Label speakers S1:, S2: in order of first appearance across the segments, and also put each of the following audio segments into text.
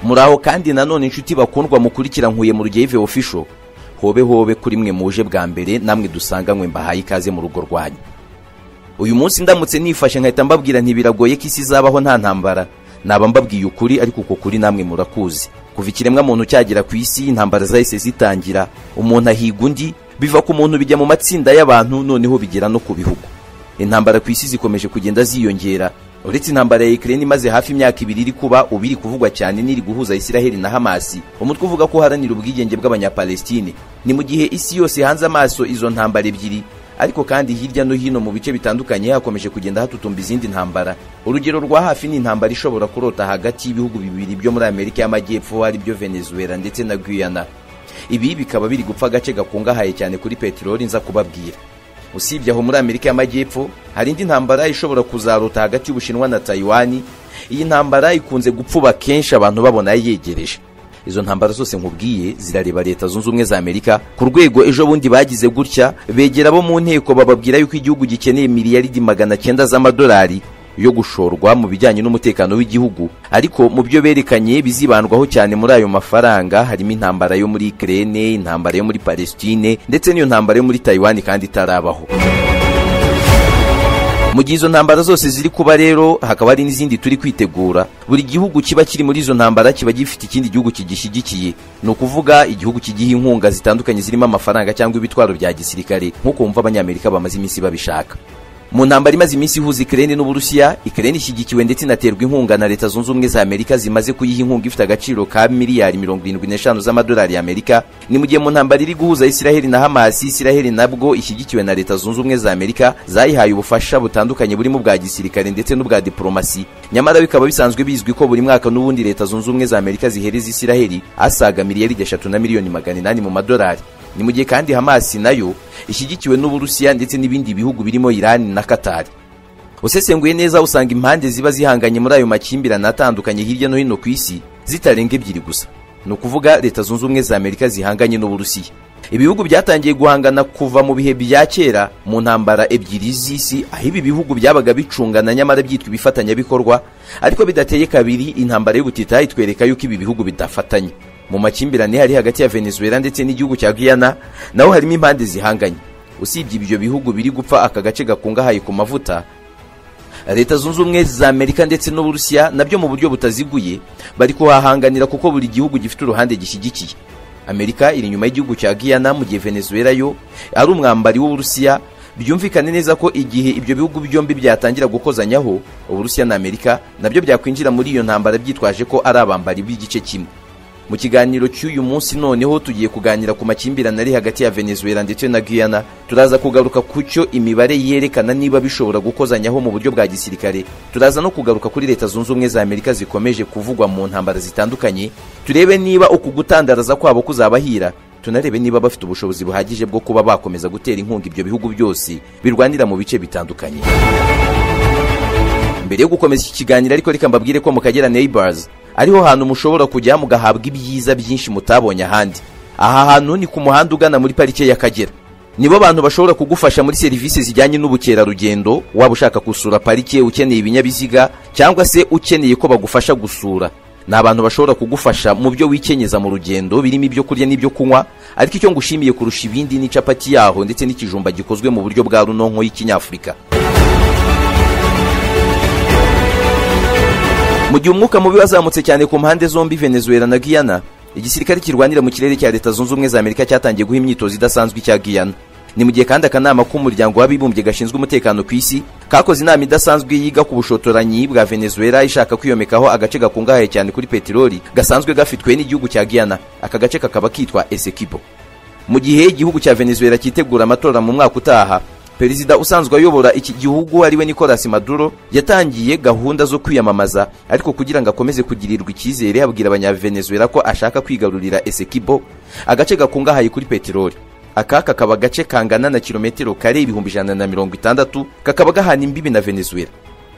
S1: muraho kandi nanone inshuti bakundwa mukurikira nkuye mu rugeyo official hobe hobe kuri mwe muje bwa mbere namwe dusanganywe mbahaye ikaze mu rugo rwanyu uyu munsi ndamutse nifashe nkahita mbabwira ntibiragoye ko isi izabaho nta ntambara naba mbabwiye ukuri ariko uko kuri namwe murakuzi kuva ikiremwa muntu cyagera ku isi intambara zahise zitangira umuntu ahiga undi biva ku muntu bijya mu matsinda y'abantu noneho bigera no ku bihugu intambara ku isi zikomeje kugenda ziyongera uretse intambara ya ikirere imaze hafi imyaka ibiri iri kuba ubu iri kuvugwa cyane n'iri guhuza isiraheli na hamasi umutwe uvuga ko uharanira ubwigenge bw'abanyapalestine ni mu gihe isi yose hanze amaso izo ntambara ebyiri ariko kandi hirya no hino mu bice bitandukanye hakomeje kugenda hatutumba izindi ntambara urugero rwa hafi ni intambara ishobora kurota hagati y'ibihugu bibiri byo muri amerika y'amajyepfo ari byo venezuela ndetse na guyana ibi bikaba biri gupfa agace gakungahaye cyane kuri peteroli nza kubabwira usibye aho muri amerika y'amajyepfo hari indi ntambara ishobora kuzarota hagati y'ubushinwa na tayiwani iyi ntambara ikunze gupfuba kenshi abantu babona yegereje izo ntambara zose nkubwiye zirareba leta zunze ubumwe za amerika ku rwego ejo bundi bagize gutya begera abo mu nteko bababwira yuko igihugu gikeneye miliyaridi magana cyenda z'amadolari yo gushorwa mu bijyanye n'umutekano w'igihugu ariko mu byo berekanye bizibandwaho cyane muri ayo mafaranga harimo intambara yo muri ikirere intambara yo muri palestine ndetse n'iyo ntambara yo muri tayiwani kandi itarabaho mu gihe izo ntambara zose ziri kuba rero hakaba hari n'izindi turi kwitegura buri gihugu kiba kiri muri izo ntambara kiba gifite ikindi gihugu kigishyigikiye ni ukuvuga igihugu kigiha inkunga zitandukanye zirimo amafaranga cyangwa ibitwaro bya gisirikare nk'uko wumva abanyamerika bamaze iminsi babishaka mu ntambara imaze iminsi ihuza ikirere n'uburusiya ikirere ishyigikiwe ndetse inaterwa inkunga na leta zunze ubumwe za amerika zimaze kuyiha inkunga ifite agaciro ka miliyari mirongo irindwi n'eshanu z'amadolari y'amerika ni mu gihe mu ntambara iri guhuza isiraheli na hamasi isiraheli nabwo ishyigikiwe na leta zunze ubumwe za amerika zayihaye ubufasha butandukanye burimo ubwa gisirikare ndetse n'ubwa diporomasi nyamara bikaba bisanzwe bizwi ko buri mwaka n'ubundi leta zunze ubumwe za amerika zihereza isiraheli asaga miliyari eshatu na miliyoni magana inani mu madolari ni mu gihe kandi hamasi nayo ishyigikiwe n'uburusiya ndetse n'ibindi bihugu birimo irani na katari usesenguye neza usanga impande ziba zihanganye muri ayo makimbirane atandukanye hirya no hino ku isi zitarenga ebyiri gusa ni ukuvuga leta zunze ubumwe za amerika zihanganye n'uburusiya ibihugu byatangiye guhangana kuva mu bihe bya kera mu ntambara ebyiri z'isi aho ibi bihugu byabaga bicungana nyamara byitwa ibifatanyabikorwa ariko bidateye kabiri intambara y'ubutita itwereka yuko ibi bihugu bidafatanye mu makimbirane hari hagati ya venezuela ndetse n'igihugu cya guyana naho harimo impande zihanganye usibye ibyo bihugu biri gupfa aka gace gakungahaye ku mavuta leta zunze ubumwe za amerika ndetse n'uburusiya nabyo mu buryo butaziguye bari kuhahanganira kuko buri gihugu gifite uruhande gishyigikiye amerika iri inyuma y'igihugu cya guyana mu gihe venezuela yo ari umwambari w'uburusiya byumvikane neza ko igihe ibyo bihugu byombi byatangira gukozanyaho uburusiya na amerika nabyo byakwinjira muri iyo ntambara byitwaje ko ari abambari b'igice kimwe mu kiganiro cy'uyu munsi noneho tugiye kuganira ku makimbirane ari hagati ya venezuela ndetse na guyana turaza kugaruka ku cyo imibare yerekana niba bishobora gukozanyaho mu buryo bwa gisirikare turaza no kugaruka kuri leta zunze ubumwe za amerika zikomeje kuvugwa mu ntambara zitandukanye turebe niba uku gutandaraza kwabo kuzabahira tunarebe niba bafite ubushobozi buhagije bwo kuba bakomeza gutera inkunga ibyo bihugu byose birwanira mu bice bitandukanye mbere yo gukomeza iki kiganiro ariko reka mbabwire ko mu kagera neighbors ariho hantu mushobora kujya mugahabwa ibyiza byinshi mutabonye ahandi aha hantu ni ku muhanda ugana muri parike y'akagera nibo bantu bashobora kugufasha muri serivisi zijyanye n'ubukerarugendo waba ushaka gusura parike ukeneye ibinyabiziga cyangwa se ukeneye ko bagufasha gusura ni abantu bashobora kugufasha mu byo wikenyeza mu rugendo birimo ibyo kurya n'ibyo kunywa ariko icyo ngushimiye kurusha ibindi ni capati yaho ndetse n'ikijumba gikozwe mu buryo bwa runonko y'ikinyafurika mu gihe umwuka mubi wazamutse cyane ku mpande zombi venezuela na guyana igisirikare kirwanira mu kirere cya leta zunze ubumwe za amerika cyatangiye guha imyitozo idasanzwe icya guyana ni mu gihe kandi akanama k'umuryango w'abibumbye gashinzwe umutekano ku isi kakoze inama idasanzwe yiga ku bushotoranyi bwa venezuela ishaka kwiyomekaho agace gakungahaye cyane kuri peteroli gasanzwe gafitwe n'igihugu cya guyana aka gace kakaba kitwa esekibo mu gihe igihugu cya venezuela cyitegura amatora mu mwaka utaha perezida usanzwe ayobora iki gihugu ariwe nicolas maduro yatangiye gahunda zo kwiyamamaza ariko kugira ngo akomeze kugirirwa icyizere abwira abanyavenezuela ko ashaka kwigarurira esekibo agace gakungahaye kuri peteroli aka kakaba agace kangana na kilometero kare ibihumbi ijana na mirongo itandatu kakaba gahana imbibi na venezuela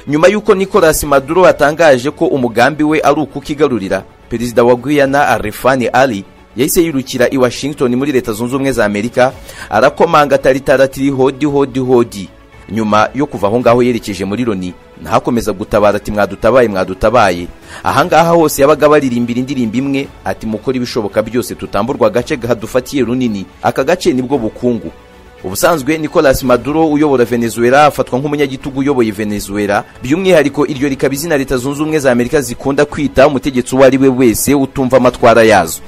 S1: nyuma y'uko nicolas maduro atangaje ko umugambi we ari ukukigarurira perezida wa guyana arefani ali yahise yirukira i washington muri leta zunze ubumwe za amerika arakomanga taritara tiri hodi hodi hodi nyuma yo kuva aho ngaho yerekeje muri loni ntakomeza gutabara ati mwadutabaye mwadutabaye ahangaha hose yabaga baririmbira indirimbo imwe ati mukora ibishoboka byose tutamburwa agace kadufatiye runini aka gace nibwo bukungu ubusanzwe nicolas maduro uyobora venezuela afatwa nk'umunyagitugu uyoboye venezuela by'umwihariko iryo rikaba izina leta zunze ubumwe za amerika zikunda kwita umutegetsi uwo ari we wese utumva amatwara yazo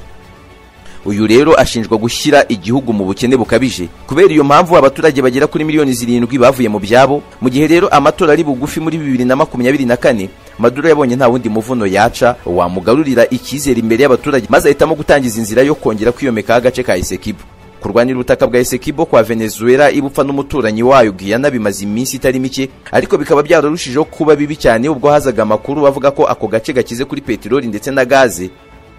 S1: uyu rero ashinjwa gushyira igihugu mu bukene bukabije kubera iyo mpamvu abaturage bagera kuri miliyoni zirindwi bavuye mu byabo mu gihe rero amatora ari bugufi muri bibiri na makumyabiri na kane maduro yabonye nta wundi muvuno yaca wamugarurira icyizere imbere y'abaturage maze ahitamo gutangiza inzira yo kongera kwiyomekaho agace ka esekibo kurwanira ubutaka bwa esekibo kwa venezuela ibupfa n'umuturanyi wayo guyana bimaze iminsi itari mike ariko bikaba byararushijeho kuba bibi cyane ubwo hazaga amakuru avuga ko ako gace gakize kuri peteroli ndetse na gaze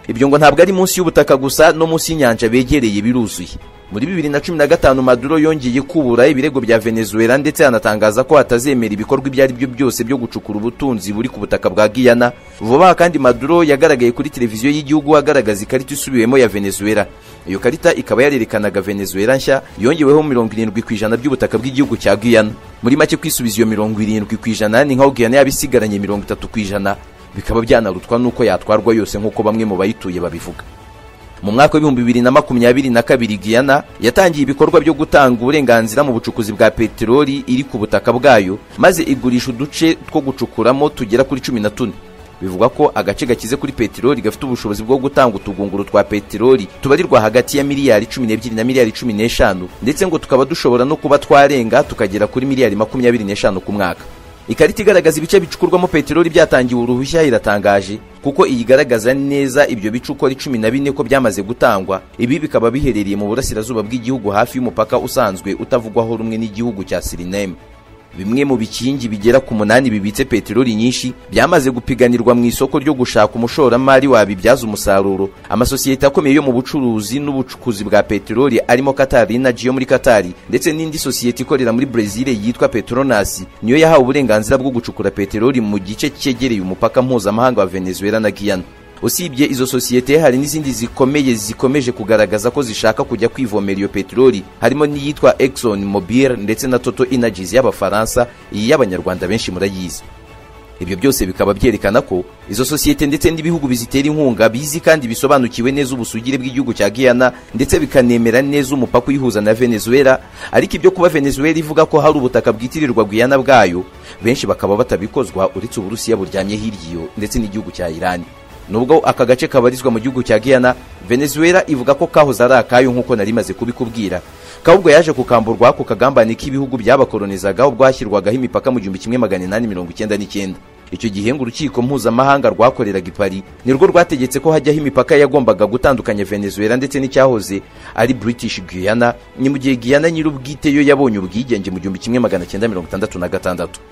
S1: ibyo ngo ntabwo ari munsi y'ubutaka gusa no munsi y'inyanja begereye biruzuye muri bibiri na cumi na gatanu maduro yongeye kubura ibirego bya venezuela ndetse anatangaza ko atazemera ibikorwa ibyo ari byo byose byo gucukura ubutunzi buri ku butaka bwa giyana vuba aha kandi maduro yagaragaye kuri televiziyo y'igihugu agaragaza ikarita isubiwemo ya venezuela iyo karita ikaba yarerekanaga venezuela nshya yongeweho mirongo irindwi ku ijana by'ubutaka bw'igihugu cya giyana muri make kwisubiza iyo mirongo irindwi ku ijana ni nk'aho giyana yaba isigaranye mirongo itatu ku ijana bikaba byanarutwa n'uko yatwarwa yose nk'uko bamwe mu bayituye babivuga mu mwaka w'ibihumbi bibiri na makumyabiri na kabiri giyana yatangiye ibikorwa byo gutanga uburenganzira mu bucukuzi bwa peteroli iri ku butaka bwayo maze igurisha uduce two gucukuramo tugera kuri cumi na tune bivugwa ko agace gakize kuri peteroli gafite ubushobozi bwo gutanga utugunguru twa peteroli tubarirwa hagati ya miliyari cumi n'ebyiri na miliyari cumi n'eshanu ndetse ngo tukaba dushobora no kuba twarenga tukagera kuri miliyari makumyabiri n'eshanu ku mwaka ikarita igaragaza ibice bicukurwamo peteroli byatangiwe uruhushya iratangaje kuko iyigaragaza neza ibyo bice uko ari cumi na bine ko byamaze gutangwa ibi bikaba biherereye mu burasirazuba bw'igihugu hafi y'umupaka usanzwe utavugwaho rumwe n'igihugu cya sirineme bimwe mu bikingi bigera ku munani bibitse peteroli nyinshi byamaze gupiganirwa mu isoko ryo gushaka umushoramari wabibyaza umusaruro amasosiyete akomeye yo mu bucuruzi n'ubucukuzi bwa peteroli arimo katari na yo muri katari ndetse n'indi sosiyete ikorera muri brezil yitwa petronas niyo yahawe uburenganzira bwo gucukura peteroli mu gice cyegereye umupaka mpuzamahanga wa venezuela na guyana usibye izo sosiyete hari n'izindi zikomeye zikomeje kugaragaza ko zishaka kujya kwivomera iyo peteroli harimo n'iyitwa Exxon Mobil ndetse na Total Energies y'abafaransa iyi y'abanyarwanda benshi murayizi ibyo byose bikaba byerekana ko izo sosiyete ndetse n'ibihugu bizitera inkunga bizi kandi bisobanukiwe neza ubusugire bw'igihugu cya Guyana ndetse bikanemera neza umupaka uyihuza na Venezuela ariko ibyo kuba Venezuela ivuga ko hari ubutaka bwitirirwa Guyana bwayo benshi bakaba batabikozwa uretse Uburusiya buryamye hirya ndetse n'igihugu cya Iran nubwo aka gace kabarizwa mu gihugu cya Guyana Venezuela ivuga ko kahoze ari akayo nk'uko nari maze kubikubwira kahubwo yaje kukamburwa ku kagambane k'ibihugu byabakolonizaga ubwo hashyirwagaho imipaka mu gihumbi kimwe magana inani mirongo icyenda n'icyenda icyo gihe ngo urukiko mpuzamahanga rwakoreraga i Paris nirwo rwategetse ko hajyaho imipaka yagombaga gutandukanya Venezuela ndetse n'icyahoze ari British Guyana ni mu gihe Guyana nyir'ubwite yo yabonye ubwigenge mu gihumbi kimwe magana cyenda mirongo itandatu na gatandatu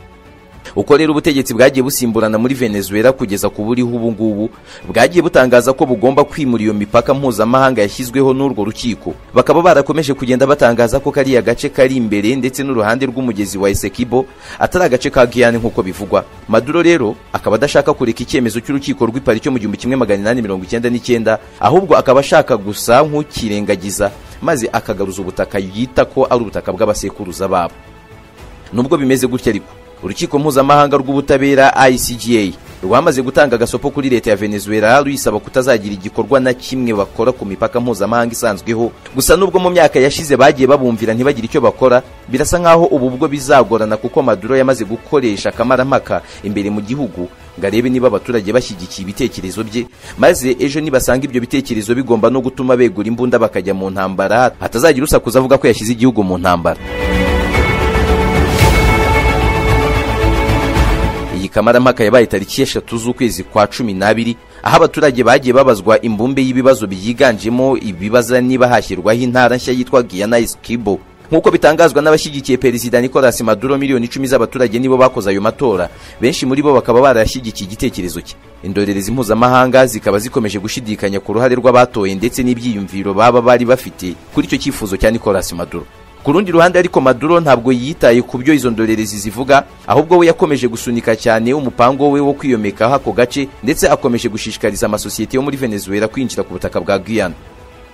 S1: uko rero ubutegetsi bwagiye busimburana muri venezuela kugeza ku buriho ubu ngubu bwagiye butangaza ko bugomba kwimura iyo mipaka mpuzamahanga yashyizweho n'urwo rukiko bakaba barakomeje kugenda batangaza ko kariya gace kari imbere ndetse n'uruhande rw'umugezi wa esekibo atari agace ka guyane nk'uko bivugwa maduro rero akaba adashaka kureka icyemezo cy'urukiko rw'ipari cyo mu gihumbi kimwe magana inani mirongo icyenda n'icyenda ahubwo akaba ashaka gusa nk'ukirengagiza maze akagaruza ubutaka yita ko ari ubutaka bw'abasekuruza babo nubwo bimeze gutya ariko urukiko mpuzamahanga rw'ubutabera ICGA rwamaze gutanga agasopo kuri leta ya Venezuela ruyisaba kutazagira igikorwa na kimwe bakora ku mipaka mpuzamahanga isanzweho gusa nubwo mu myaka yashize bagiye babumvira ntibagire icyo bakora birasa nkaho ubu bwo bizagorana kuko Maduro yamaze gukoresha akamaramaka imbere mu gihugu ngo arebe niba abaturage bashyigikiye ibitekerezo bye maze ejo nibasanga ibyo bitekerezo bigomba no gutuma begura imbunda bakajya mu ntambara hatazagira usakuza avuga ko yashyize igihugu mu ntambara kamarampaka yabaye tariki eshatu z'ukwezi kwa cumi n'abiri aho abaturage bagiye babazwa imbumbe y'ibibazo byiganjemo ibibaza niba hashyirwaho intara nshya yitwa Guyana Esquibo nk'uko bitangazwa n'abashyigikiye perezida Nicolas Maduro miliyoni icumi z'abaturage nibo bakoze ayo matora benshi muri bo bakaba barashyigikiye igitekerezo cye indorerezi mpuzamahanga zikaba zikomeje gushidikanya ku ruhare rw'abatoye ndetse n'ibyiyumviro baba bari bafite kuri icyo cyifuzo cya Nicolas Maduro ku rundi ruhande ariko maduro ntabwo yitaye ku byo izo ndorerezi zivuga ahubwo we yakomeje gusunika cyane umupango we wo kwiyomekaho ako gace ndetse akomeje gushishikariza amasosiyete yo muri venezuela kwinjira ku butaka bwa guyana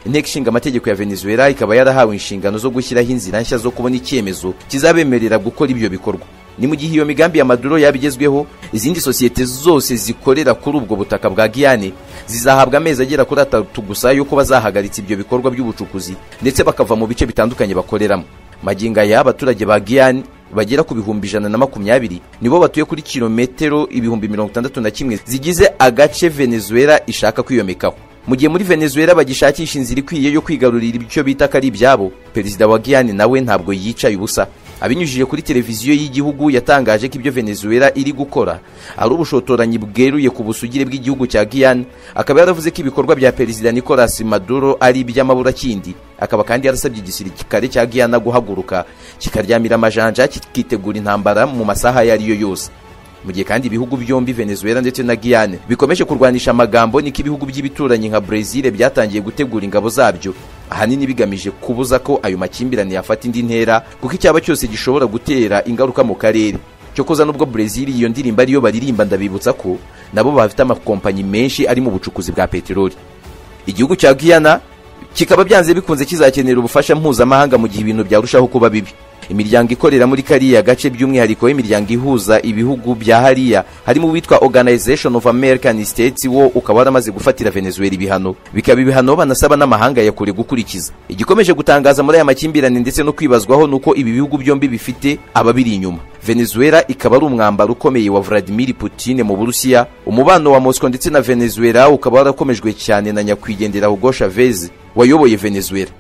S1: inteko ishinga amategeko ya venezuela ikaba yarahawe inshingano zo gushyiraho inzira nshya zo kubona icyemezo kizabemerera gukora ibyo bikorwa ni mu gihe iyo migambi ya maduro yaba igezweho izindi sosiyete zose zikorera kuri ubwo butaka bwa giyane zizahabwa amezi agera kuri atatu gusa yuko bazahagaritse ibyo bikorwa by'ubucukuzi ndetse bakava mu bice bitandukanye bakoreramo magingo aya abaturage ba giyane bagera ku bihumbi ijana na makumyabiri nibo batuye kuri kilometero ibihumbi mirongo itandatu na kimwe zigize agace venezuela ishaka kwiyomekaho mu gihe muri venezuela bagishakisha inzira ikwiye yo kwigarurira icyo bita ko ari ibyabo perezida wa giyane nawe ntabwo yicaye ubusa abinyujije kuri televiziyo y'igihugu yatangaje ko ibyo venezuela iri gukora ari ubushotoranyi bweruye ku busugire bw'igihugu cya giyane akaba yaravuze ko ibikorwa bya perezida nicolas maduro ari iby'amaburakindi akaba kandi yarasabye igisirikare cya giyana guhaguruka kikaryamira amajanja kikitegura intambara mu masaha ayo ari yo yose mu gihe kandi ibihugu byombi venezuela ndetse na giyane bikomeje kurwanisha amagambo niko ibihugu by'ibituranyi nka brezil byatangiye gutegura ingabo zabyo ahanini bigamije kubuza ko ayo makimbirane yafata indi ntera kuko icyaba cyose gishobora gutera ingaruka mu karere cyokoza nubwo brezil iyo ndirimbo ariyo baririmba ndabibutsa ko nabo bafite amakompanyi menshi ari mu bucukuzi bwa peteroli igihugu cya giyana kikaba byanze bikunze kizakenera ubufasha mpuzamahanga mu gihe ibintu byarushaho kuba bibi imiryango ikorera muri kariya gace by'umwihariko w'imiryango ihuza ibihugu bya hariya harimo uwitwa organization of american states wo ukaba waramaze gufatira venezuela ibihano bikaba ibihano banasaba n'amahanga ya kure gukurikiza igikomeje gutangaza muri aya makimbirane ndetse no kwibazwaho nuko ibi bihugu byombi bifite ababiri inyuma venezuela ikaba ari umwambaro ukomeye wa vladimir putin mu burusiya umubano wa moscow ndetse na venezuela ukaba warakomejwe cyane na nyakwigendera hugo chavez wayoboye venezuela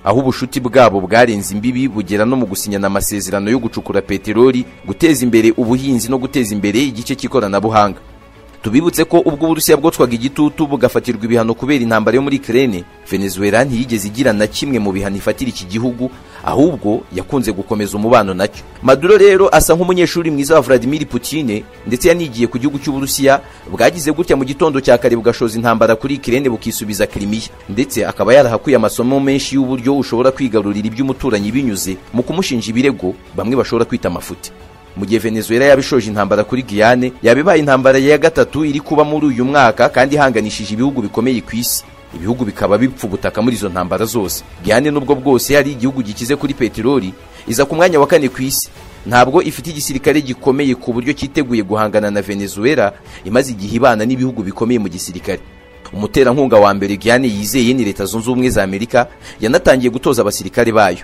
S1: aho ubushuti bwabo bwarenze imbibi bugera no mu gusinyana amasezerano yo gucukura peteroli guteza imbere ubuhinzi no guteza imbere igice cy'ikoranabuhanga tubibutse ko ubwo uburusiya bwocwaga igitutu bugafatirwa ibihano kubera intambara yo muri kirene venezuela ntiyigeze igira na kimwe mu bihano ifatira iki gihugu ahubwo yakunze gukomeza umubano nacyo maduro rero asa nk'umunyeshuri mwiza wa vladimir putine ndetse yanigiye ku gihugu cy'uburusiya bwagize gutya mu gitondo cya kare bugashoza intambara kuri kirene bukisubiza kirimiya ndetse akaba yarahakuye amasomo menshi y'uburyo ushobora kwigarurira iby'umuturanyi binyuze mu kumushinja ibirego bamwe bashobora kwita amafuti mu gihe venezuela yaba ishoje intambara kuri giyane yaba ibaye intambara ya gatatu iri kuba muri uyu mwaka kandi ihanganishije ibihugu bikomeye ku isi ibihugu bikaba bipfa ubutaka muri izo ntambara zose giyane n'ubwo bwose ari igihugu gikize kuri peteroli iza ku mwanya wa kane ku isi ntabwo ifite igisirikare gikomeye ku buryo cyiteguye guhangana na venezuela imaze igihe ibana n'ibihugu bikomeye mu gisirikare umuterankunga wa mbere giyane yizeye ni leta zunze ubumwe za amerika yanatangiye gutoza abasirikare bayo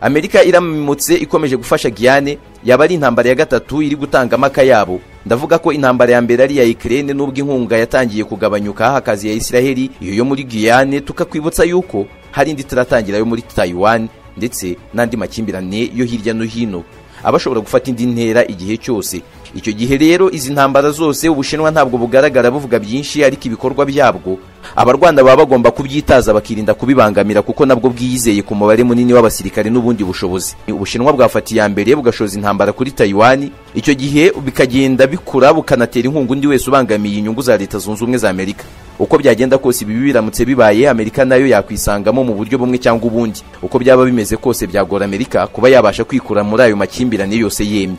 S1: amerika iramutse ikomeje gufasha giyane yaba ari intambara ya gatatu iri gutanga amaka yabo ndavuga ko intambara ya mbere ari iya ikirere n'ubwo inkunga yatangiye kugabanyuka hakazi ya isiraheli iyo yo muri giyane tukakwibutsa yuko hari indi itaratangira yo muri tayiwani ndetse n'andi makimbirane yo hirya no hino aba ashobora gufata indi ntera igihe cyose icyo gihe rero izi ntambara zose ubushinwa ntabwo bugaragara buvuga byinshi ariko ibikorwa byabwo abarwanda baba bagomba kubyitaza bakirinda kubibangamira kuko nabwo bwiyizeye ku mubare munini w'abasirikare n'ubundi bushobozi ubushinwa bwafatiye iya mbere bugashoza intambara kuri tayiwani icyo gihe bikagenda bikura bukanatera inkunga undi wese ubangamiye inyungu za leta zunze ubumwe za amerika uko byagenda kose ibi biramutse bibaye amerika nayo yakwisangamo mu buryo bumwe cyangwa ubundi uko byaba bimeze kose byagora amerika kuba yabasha kwikura muri ayo makimbirane yose yemye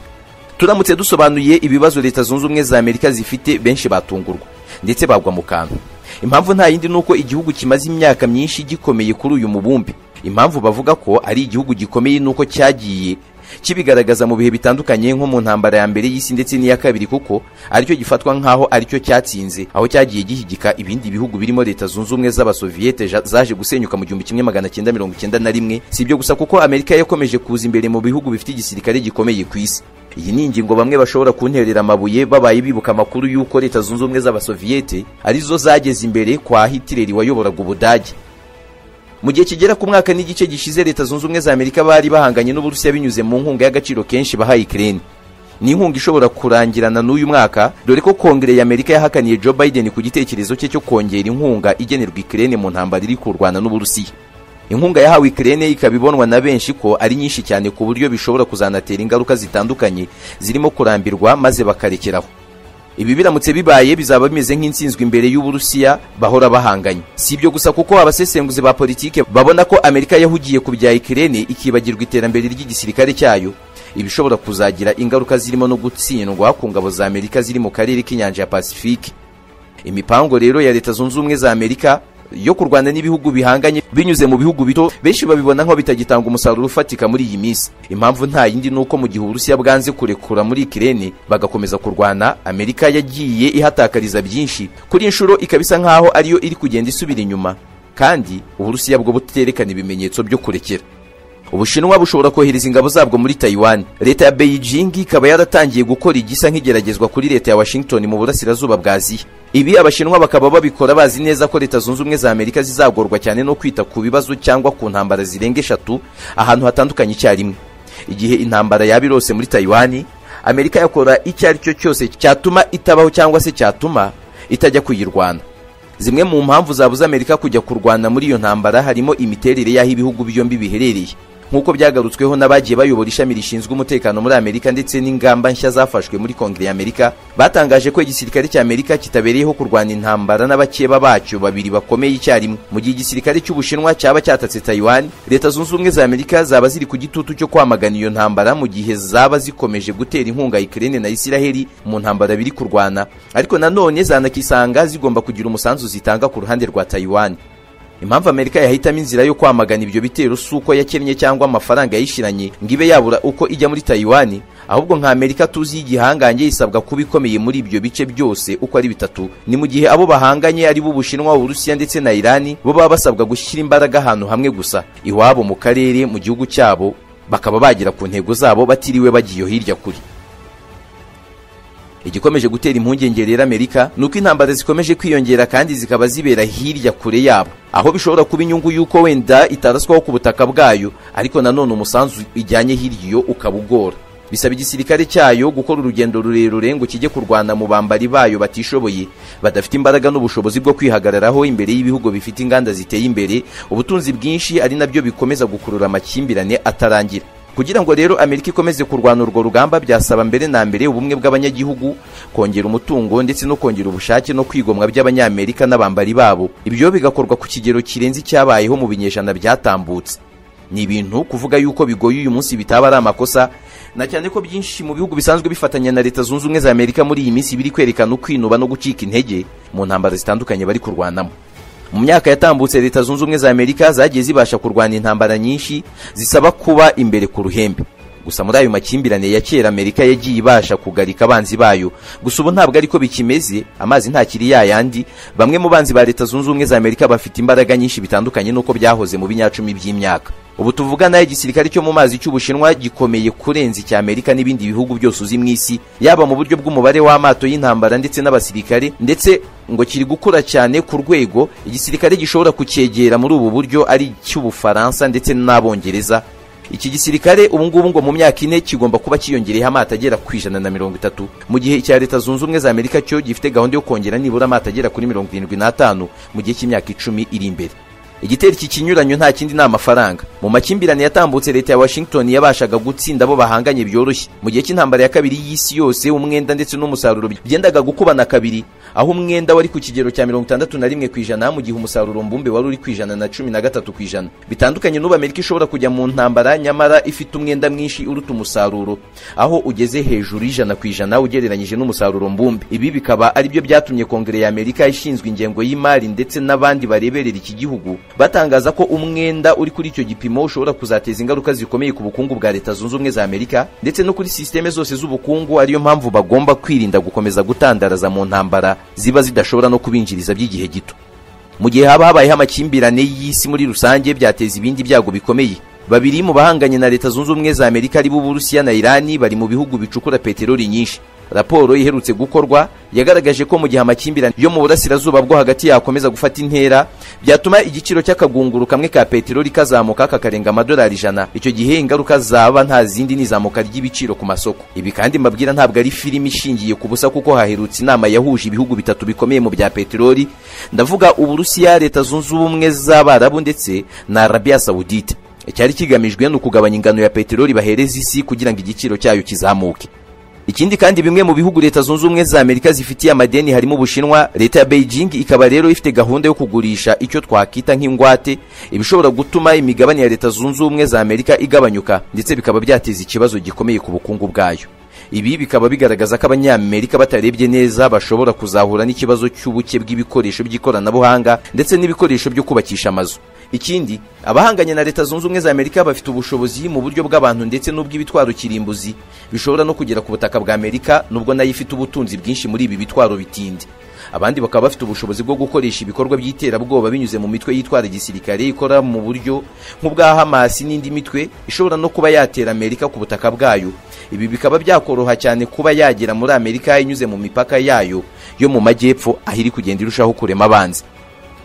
S1: turamutse dusobanuye ibibazo leta zunze ubumwe za amerika zifite benshi batungurwa ndetse bagwa mu kantu impamvu nta yindi ni uko igihugu kimaze imyaka myinshi gikomeye kuri uyu mubumbe impamvu bavuga ko ari igihugu gikomeye ni uko cyagiye kibigaragaza mu bihe bitandukanye nko mu ntambara ya mbere y'isi ndetse n'iya kabiri kuko aricyo gifatwa nk'aho aricyo cyatsinze aho cyagiye gihigika ibindi bihugu birimo leta zunze ubumwe z'abasoviyete zaje gusenyuka mu gihumbi kimwe magana cyenda mirongo icyenda na rimwe si ibyo gusa kuko amerika yakomeje kuza imbere mu bihugu bifite igisirikare gikomeye ku isi iyi ni ingingo bamwe bashobora kunterera amabuye babaye bibuka amakuru y'uko leta zunze ubumwe z'abasoviyete arizo zageze imbere kwa hitileri wayoboraga ubudage mu gihe kigera ku mwaka n'igice gishize leta zunze ubumwe za amerika bari bahanganye n'uburusiya binyuze mu nkunga y'agaciro kenshi bahaye ikirere ni inkunga ishobora kurangirana n'uyu mwaka dore ko kongere y'amerika yahakaniye joe biden ku gitekerezo cye cyo kongera inkunga igenerwa ikirere mu ntambara iri kurwana n'uburusiya inkunga yahawe ikirere ikaba ibonwa na benshi ko ari nyinshi cyane ku buryo bishobora kuzanatera ingaruka zitandukanye zirimo kurambirwa maze bakarekeraho ibi biramutse bibaye bizaba bimeze nk'insinzwe imbere y'uburusiya bahora bahanganye si ibyo gusa kuko abasesenguzi ba politike babona ko amerika yahugiye ku bya ikirere ikibagirwa iterambere ry'igisirikare cyayo ibishobora kuzagira ingaruka zirimo no gutsindwa ku ngabo za amerika ziri mu karere k'inyanja ya pasifike imipango rero ya leta zunze ubumwe za amerika yo kurwana n'ibihugu bihanganye binyuze mu bihugu bito benshi babibona nko bitagitanga umusaruro ufatika muri iyi minsi impamvu nta yindi ni uko mu gihe uburusiya bwanze kurekura muri kirene bagakomeza kurwana amerika yagiye ihatakariza byinshi kuri inshuro ikaba isa nk'aho ariyo iri kugenda isubira inyuma kandi uburusiya bwo buterekana ibimenyetso byo kurekera ubushinwa bushobora kohereza ingabo zabwo muri taiwan leta ya beijing ikaba yaratangiye gukora igisa nk'igeragezwa kuri leta ya washington mu burasirazuba bwa aziya ibi abashinwa bakaba babikora bazi neza ko leta zunze ubumwe za amerika zizagorwa cyane no kwita ku bibazo cyangwa ku ntambara zirenga eshatu ahantu hatandukanye icyarimwe igihe intambara yaba irose muri taiwan amerika yakora icyo ari cyo cyose cyatuma itabaho cyangwa se cyatuma itajya kuyirwana zimwe mu mpamvu zabuze amerika kujya kurwana muri iyo ntambara harimo imiterere y'aho ibihugu byombi biherereye nk'uko byagarutsweho n'abagiye bayobora ishami rishinzwe umutekano muri amerika ndetse n'ingamba nshya zafashwe muri kongere y'amerika batangaje ko igisirikare cya amerika kitabereyeho kurwana intambara n'abakeba bacyo babiri bakomeye icyarimwe mu gihe igisirikare cy'ubushinwa cyaba cyatatse taiwan leta zunze ubumwe za amerika zaba ziri ku gitutu cyo kwamagana iyo ntambara mu gihe zaba zikomeje gutera inkunga ikirere na isiraheli mu ntambara biri kurwana ariko nanone zanakisanga zigomba kugira umusanzu zitanga ku ruhande rwa taiwan impamvu amerika yahitamo inzira yo kwamagana ibyo bitero si uko yakennye cyangwa amafaranga yayishyiranye ngo ibe yabura uko ijya muri taiwan ahubwo nka amerika tuzi y'igihangange isabwa kuba ikomeye muri ibyo bice byose uko ari bitatu ni mu gihe abo bahanganye ari bo ubushinwa uburusiya ndetse na irani bo baba basabwa gushyira imbaraga ahantu hamwe gusa iwabo mu karere mu gihugu cyabo bakaba bagera ku ntego zabo batiriwe bagiye hirya kure igikomeje gutera impungenge rero amerika ni uko intambara zikomeje kwiyongera kandi zikaba zibera hirya kure yabo aho bishobora kuba inyungu y'uko wenda itaraswaho ku butaka bwayo ariko nanone umusanzu ijyanye hirya iyo ukaba ugora bisaba igisirikare cyayo gukora urugendo rurerure ngo kijye kurwana mu bambari bayo batishoboye badafite imbaraga n'ubushobozi bwo kwihagararaho imbere y'ibihugu bifite inganda ziteye imbere ubutunzi bwinshi ari nabyo bikomeza gukurura amakimbirane atarangira kugira ngo rero amerika ikomeze kurwana urwo rugamba byasaba mbere na mbere ubumwe bw'abanyagihugu kongera umutungo ndetse no kongera ubushake no kwigomwa by'abanyamerika n'abambari babo ibyo bigakorwa ku kigero kirenze icyabayeho mu binyejana byatambutse ni ibintu kuvuga yuko bigoye uyu munsi bitaba ari amakosa na cyane ko byinshi mu bihugu bisanzwe bifatanya na leta zunze ubumwe za amerika muri iyi minsi biri kwerekana ukwinuba no gucika intege mu ntambara zitandukanye bari kurwanamo mu myaka yatambutse leta zunze ubumwe za amerika zagiye zibasha kurwana intambara nyinshi zisaba kuba imbere ku ruhembe gusa muri ayo makimbirane ya kera amerika yagiye ibasha kugarika abanzi bayo gusa ubu ntabwo ariko bikimeze amazi ntakiri yayandi bamwe mu banzi ba leta zunze ubumwe za amerika bafite imbaraga nyinshi bitandukanye n'uko byahoze mu binyacumi by'imyaka ubu tuvugana igisirikare cyo mu mazi cy'ubushinwa gikomeye kurenza icya amerika n'ibindi bihugu byose uzi mu isi yaba mu buryo bw'umubare w'amato y'intambara ndetse n'abasirikare ndetse ngo kiri gukura cyane ku rwego igisirikare gishobora kucyegera muri ubu buryo ari icy'ubufaransa ndetse n'abongereza iki gisirikare ubu ngubu ngo mu myaka ine kigomba kuba cyiyongereyeho amato agera ku ijana na mirongo itatu mu gihe icya leta zunze ubumwe za amerika cyo gifite gahunda yo kongera nibura amato agera kuri mirongo irindwi n'atanu mu gihe cy'imyaka icumi iri imbere igitero iki kinyuranyo nta kindi ni amafaranga mu makimbirane yatambutse leta ya washington yabashaga gutsinda abo bahanganye byoroshye mu gihe cy'intambara ya kabiri y'isi yose umwenda ndetse n'umusaruro byendaga gukubana kabiri aho umwenda wari ku kigero cya mirongo itandatu na rimwe ku ijana mu gihe umusaruro mbumbe wari uri ku ijana na cumi na gatatu ku ijana bitandukanye n'ubu amerika ishobora kujya mu ntambara nyamara ifite umwenda mwinshi uruta umusaruro aho ugeze hejuru y'ijana ku ijana ugereranyije n'umusaruro mbumbe ibi bikaba aribyo byatumye kongere ya amerika ishinzwe ingengo y'imari ndetse n'abandi bareberera iki gihugu batangaza ko umwenda uri kuri icyo gipimo ushobora kuzateza ingaruka zikomeye ku bukungu bwa leta zunze ubumwe za amerika ndetse no kuri sisiteme zose z'ubukungu ariyo mpamvu bagomba kwirinda gukomeza gutandaraza mu ntambara ziba zidashobora no kubinjiriza by'igihe gito mu gihe haba habayeho amakimbirane y'isi muri rusange byateza ibindi byago bikomeye babiri mu bahanganye na leta zunze ubumwe za amerika aribo uburusiya na irani bari mu bihugu bicukura peteroli nyinshi raporo iherutse gukorwa yagaragaje ko mu gihe amakimbirane yo mu burasirazuba bwo hagati yakomeza gufata intera byatuma igiciro cy'akagunguru kamwe ka peteroli kazamuka kakarenga amadolari ijana icyo gihe ingaruka zaba nta zindi n'izamuka ry'ibiciro ku masoko ibi kandi mbabwira ntabwo ari filimi ishingiye ku busa kuko haherutse inama yahuje ibihugu bitatu bikomeye mu bya peteroli ndavuga uburusiya leta zunze ubumwe z'abarabu ndetse na arabiya sawudite icyari kigamijwe ni ukugabanya ingano ya peteroli bahereza isi kugira ngo igiciro cyayo kizamuke ikindi kandi bimwe mu bihugu leta zunze ubumwe za amerika zifitiye amadeni harimo ubushinwa leta ya beijing ikaba rero ifite gahunda yo kugurisha icyo twakita nk'ingwate ibishobora gutuma imigabane ya leta zunze ubumwe za amerika igabanyuka ndetse bikaba byateza ikibazo gikomeye ku bukungu bwayo ibi bikaba bigaragaza ko abanyamerika batarebye neza bashobora kuzahura n'ikibazo cy'ubuke bw'ibikoresho by'ikoranabuhanga ndetse n'ibikoresho byo kubakisha amazu ikindi abahanganye na leta zunze ubumwe za amerika bafite ubushobozi mu buryo bw'abantu ndetse n'ubw'ibitwaro kirimbuzi bishobora no kugera ku butaka bwa amerika nubwo nayo ifite ubutunzi bwinshi muri ibi bitwaro bitindi abandi bakaba bafite ubushobozi bwo gukoresha ibikorwa by'iterabwoba binyuze mu mitwe yitwara igisirikare ikora mu buryo nk'ubwa hamasi n'indi mitwe ishobora no kuba yatera amerika ku butaka bwayo ibi bikaba byakoroha cyane kuba yagera muri amerika inyuze mu mipaka yayo yo mu majyepfo aho iri kugenda irushaho kurema abanzi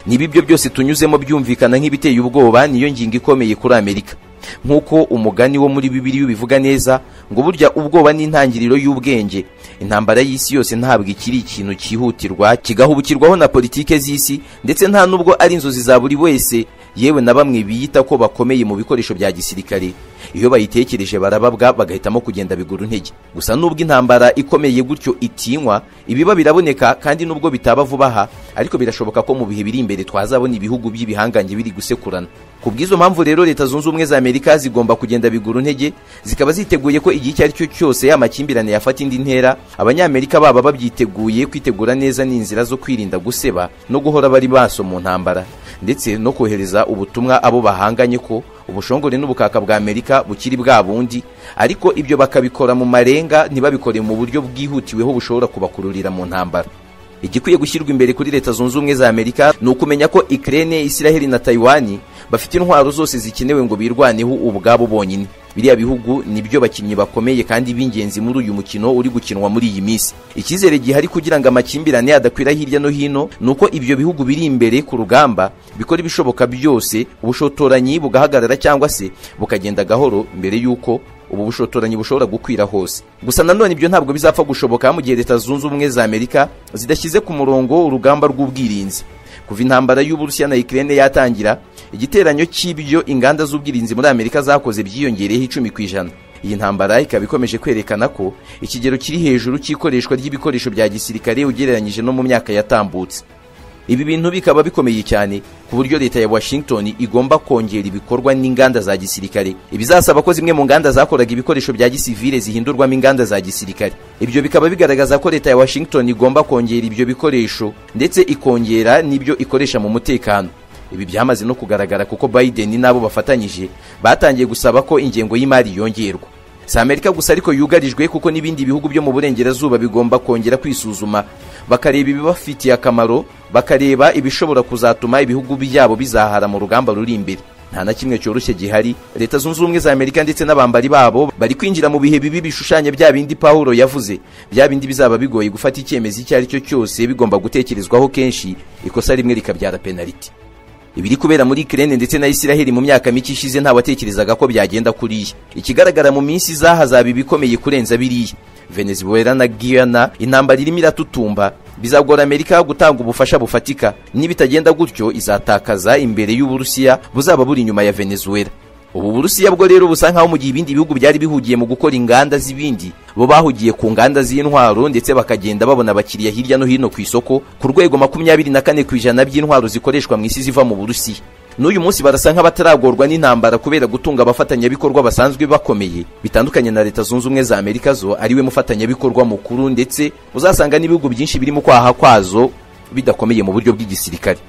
S1: niba ibyo byose tunyuzemo byumvikana nk'ibiteye ubwoba niyo ngingo ikomeye kuri amerika nk'uko umugani wo muri bibiri ubivuga neza ngo burya ubwoba ni intangiriro y'ubwenge intambara y'isi yose ntabwo ikiri ikintu cyihutirwa kigahubukirwaho na politike z'isi ndetse nta nubwo ari inzozi za buri wese yewe na bamwe biyita ko bakomeye mu bikoresho bya gisirikare iyo bayitekereje barababwa bagahitamo kugenda bigura intege gusa nubwo intambara ikomeye gutyo itinywa ibiba biraboneka kandi nubwo bitaba vuba aha ariko birashoboka ko mu bihe biri imbere twazabona ibihugu by'ibihangange biri gusekurana ku bw'izo mpamvu rero leta zunze ubumwe za amerika zigomba kugenda bigura intege zikaba ziteguye ko igihe icyo ari cyo cyose ya makimbirane yafata indi ntera abanyamerika baba babyiteguye kwitegura neza n'inzira zo kwirinda guseba no guhora bari maso mu ntambara ndetse no kohereza ubutumwa abo bahanganye ko ubushongore n'ubukaka bwa amerika bukiri bwa bundi ariko ibyo bakabikora mu marenga ntibabikore mu buryo bwihutiweho bushobora kubakururira mu ntambara igikwiye gushyirwa imbere kuri leta zunze ubumwe za amerika ni ukumenya ko ikirere israheli na tayiwani bafite intwaro zose zikenewe ngo birwaneho ubwabo bonyine biriya bihugu nibyo bakinnyi bakomeye kandi b'ingenzi muri uyu mukino uri gukinwa muri iyi minsi icyizere gihari kugira ngo amakimbirane adakwira hirya no hino ni uko ibyo bihugu biri imbere ku rugamba bikora ibishoboka byose ubushotoranyi bugahagarara cyangwa se bukagenda gahoro mbere y'uko ubu bushotoranyi bushobora gukwira hose gusa nanone ibyo ntabwo bizapfa gushoboka mu gihe leta zunze ubumwe za amerika zidashyize ku murongo urugamba rw'ubwirinzi kuva intambara y'uburusiya na ikirere yatangira igiteranyo cy'ibyo inganda z'ubwirinzi muri amerika zakoze byiyongereyeho icumi ku ijana iyi ntambara ikaba ikomeje kwerekana ko ikigero kiri hejuru cy'ikoreshwa ry'ibikoresho bya gisirikare ugereranyije no mu myaka yatambutse ibi bintu bikaba bikomeye cyane ku buryo leta ya washington igomba kongera ibikorwa n'inganda za gisirikare ibizasaba ko zimwe mu nganda zakoraga ibikoresho bya gisivile zihindurwamo inganda za gisirikare ibyo bikaba bigaragaza ko leta ya washington igomba kongera ibyo bikoresho ndetse ikongera n'ibyo ikoresha mu mutekano ibi byamaze no kugaragara kuko biden n'abo bafatanyije batangiye gusaba ko ingengo y'imari yongerwa si amerika gusa ariko yugarijwe kuko n'ibindi bihugu byo mu burengerazuba bigomba kongera kwisuzuma bakareba ibibafitiye akamaro bakareba ibishobora kuzatuma ibihugu byabo bizahara mu rugamba ruri imbere nta na kimwe cyoroshye gihari leta zunze ubumwe za amerika ndetse n'abambari babo bari kwinjira mu bihe bibi bishushanya bya bindi pawulo yavuze bya bindi bizaba bigoye gufata icyemezo icyo ari cyo cyose bigomba gutekerezwaho kenshi ikosa rimwe rikabyara penaliti ibiri kubera muri kirene ndetse na isiraheli mu myaka mike ishize ntawatekerezaga ko byagenda kuriya ikigaragara mu minsi izahazaba ibikomeye kurenza biriya venezuela na guyana intambara irimo iratutumba bizagora amerika gutanga ubufasha bufatika nibitagenda gutyo izatakaza imbere y'uburusiya buzaba buri inyuma ya venezuela ubu burusiya bwo rero busa nkaho mu gihe ibindi bihugu byari bihugiye mu gukora inganda z'ibindi bo bahugiye ku nganda z'intwaro ndetse bakagenda babona abakiriya hirya no hino ku isoko ku rwego makumyabiri na kane ku ijana by'intwaro zikoreshwa mu isi ziva mu burusiya n'uyu munsi barasa nk'abataragorwa n'intambara kubera gutunga abafatanyabikorwa basanzwe bakomeye bitandukanye na leta zunze ubumwe za amerika zo ariwe mufatanyabikorwa mukuru ndetse uzasanga n'ibihugu byinshi birimo kwaha kwazo bidakomeye mu buryo bw'igisirikare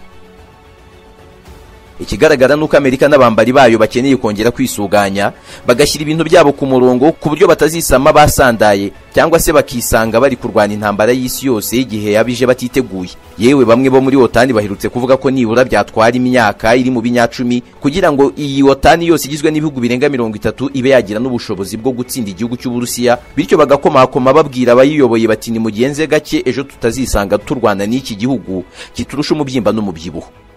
S1: ikigaragara nuko amerika n'abambari bayo bakeneye kongera kwisuganya bagashyira ibintu byabo ku murongo ku buryo batazisama basandaye cyangwa se bakisanga bari kurwana intambara y'isi yose igihe yabije batiteguye yewe bamwe bo muri otani baherutse kuvuga ko nibura byatwara imyaka iri mu binyacumi kugira ngo iyi otani yose igizwe n'ibihugu birenga mirongo itatu ibe yagira n'ubushobozi bwo gutsinda igihugu cy'uburusiya bityo bagakomakoma babwira abayiyoboye bati nimugenze gake ejo tutazisanga turwana n'iki gihugu kiturusha umubyimba n'umubyibuho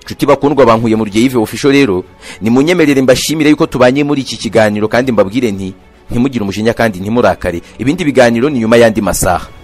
S1: nshuti bakundwa bankuye mu rugeyive ofisho rero nimunyemerere mbashimire yuko tubanye muri iki kiganiro kandi mbabwire nti ntimugire umujinya kandi ntimurakare ibindi biganiro ni nyuma y'andi masaha